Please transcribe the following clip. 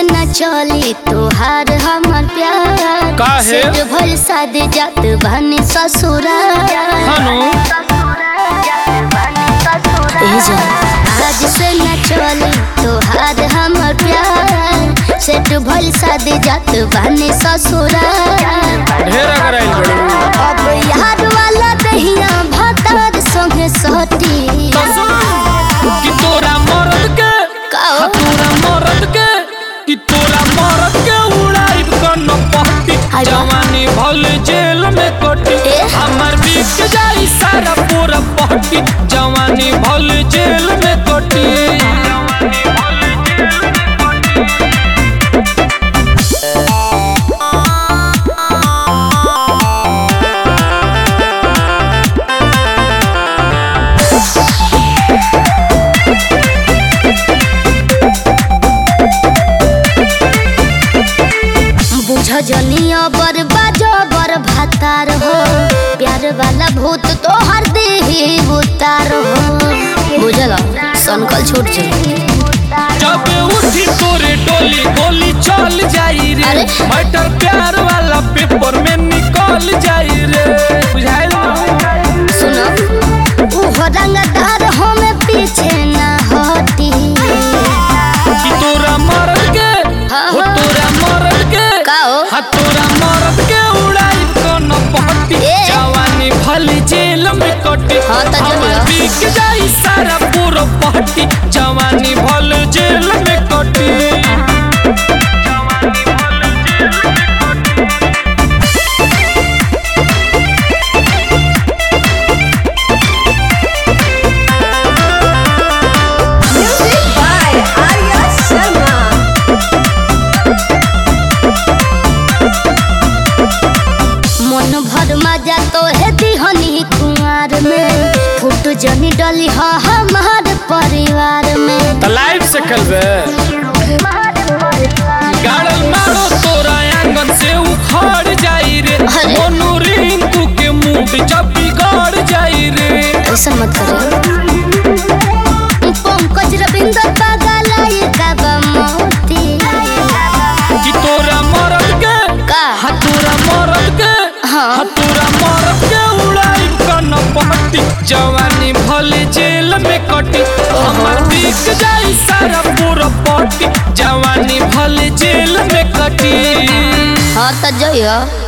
न चली तोहार हमर प्यार काहे? सेट भइल शादी जात बहनी ससुराल हनु ए जा आज से न चली तोहार हमर प्यार सेट भइल शादी जात बहनी ससुराल ढेर कराइल बड़ू अब यार वाला दहिया भातार संगे सटी तो सुन कि तोरा मरद के का हा हो? तोरा मरद के कि तोरा मरद के उड़ाइब कन पहटी हाय बा। जवानी भल जेल में कटी ए? हमर बीत जाई सारा पूरा पहटी जवानी भल जेल में कटी बुझ जनिया बर बाजो बर भातार हो प्यार वाला भूत तो हर देही उतार हो बुझल संकल छूट जाए जब उठी तोरे डोली गोली चल जाई रे अरे? मैटर प्यार वाला पेपर में निकल जाई रे बुझाइल सुनो उहो रंगदार हमें पीछे ना हटी कि तोरा मरद के हाँ, हो हाँ। तोरा मरद के का हो? हा तोरा मरद के उड़ाई कन पहटी ए? जवानी भली जेल में कटी हाँ, त हमर जलिया। बिक जाई सारा पूरा पहटी जवानी भल जेल में कटी Music by Arya Sharma. मन भर मजा तो है दिहनी कुंवार में फुट जनी डली हा हमार परिवार में त लाइव से खेलबे गाड़ल मारो तोरा आंगन से उखड़ जाई रे अरे। मोनू रिंकू के मूड जब बिगड़ जाई रे ऐसा मत करो पंकज रविंद्र पागल ये का मोती कि तोरा मरद के का हा तोरा मरद के हाँ। हा तोरा मरद के उड़ाई कन पहटी जवानी भले जेल में कटी हमर बिक जाई सारा पूरा पटी जवानी भले जेल में कटी हाँ तो जइयो